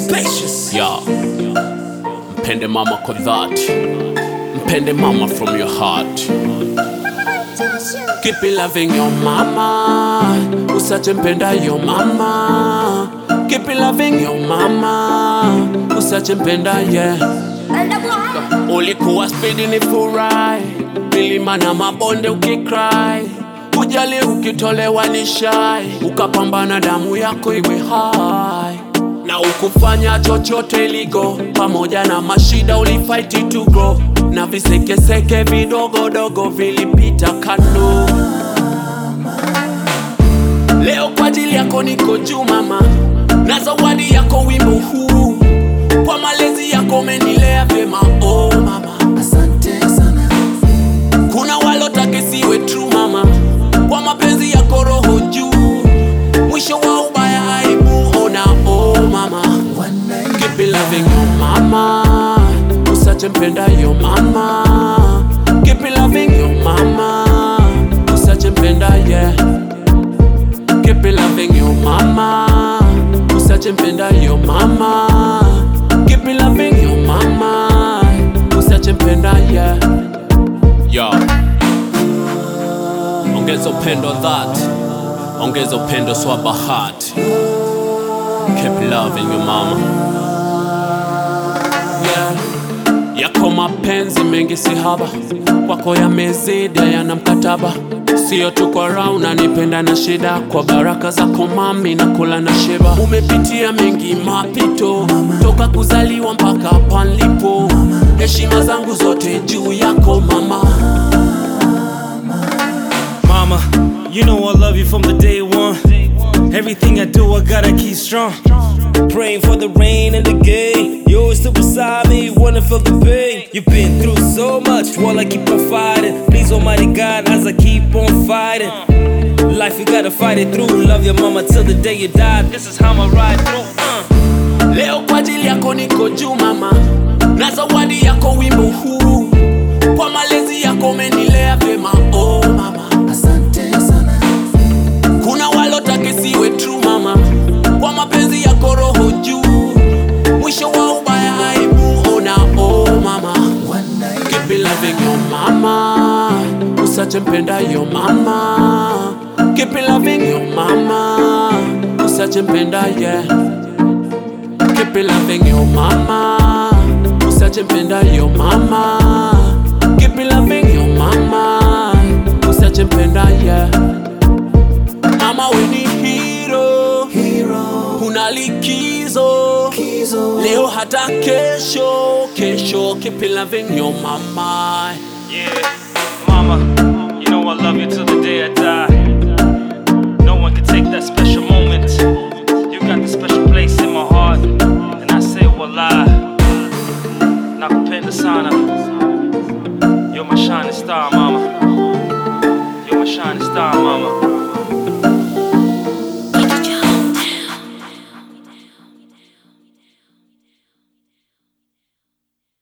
Spacious. Yeah. Mpende mama kwa dhati, mpende mama from your heart. Keep it loving your mama, usache mpenda your mama. Keep it loving your mama, usache mpenda yeah. Ulikuwa spidi ni furahi, milima na mabonde ukikrai, kujali ukitolewa ni shai, ukapambana damu yako iwe hai na ukufanya chochote iligo, pamoja na mashida ulifight to grow, na visekeseke vidogodogo vilipita kando. Leo kwa ajili yako niko juu mama, na zawadi yako wimbo huu, kwa malezi yako umenilea vyema oh mama. Asante sana. Kuna walotaka siwe true mama, kwa mapenzi yako roho juu, mwisho wa ubaya aibu ona oh mama. One night. Keep it loving your mama, usache mpenda your mama. Keep it loving your mama, usache mpenda yeah. Keep it loving your mama, usache mpenda your mama. Keep it loving your mama, usache mpenda yeah. Yo. Ongeza upendo that, ongeza upendo swaba heart. Keep loving your mama. Yeah. Yako mapenzi mengi si haba, kwako yamezidi yana mkataba. Sio tu kwa raha unanipenda na shida, kwa baraka zako mami na kula na shiba. Umepitia mengi mapito, toka kuzaliwa mpaka palipo. Heshima zangu zote juu yako mama. Mama, you know I love you from the day one. Everything I do, I gotta keep strong. Praying for the rain and the gain. You always stood beside me, wanna feel the pain. You've been through so much while I keep on fighting. Please, Almighty God, as I keep on fighting. Life, you gotta fight it through. Love your mama till the day you die. This is how I ride through. Uh. Leo kwa ajili yako niko juu mama, na zawadi yako wimbo huu, kwa malezi yako umenilea vyema oh mama. Asante sana. Kuna walotaka siwe true mama, kwa mapenzi yako roho juu, mwisho wa ubaya aibu ona oh mama. One night. Keep it loving your mama, usache mpenda your mama. Keep it loving your mama, usache mpenda yeah. Keep it loving your mama, usache mpenda your mama. Keep it loving your mama, usache mpenda yeah. Mama we ni hero, Hero. una likizo Kizo. leo hata kesho, kesho. Keep it loving your mama. Yeah, mama, you know I love you till the day I die. No one can take that special moment. You got the special place in my heart, and I say wallah. Nakupenda sana. You're my shining star, mama. You're my shining star, mama.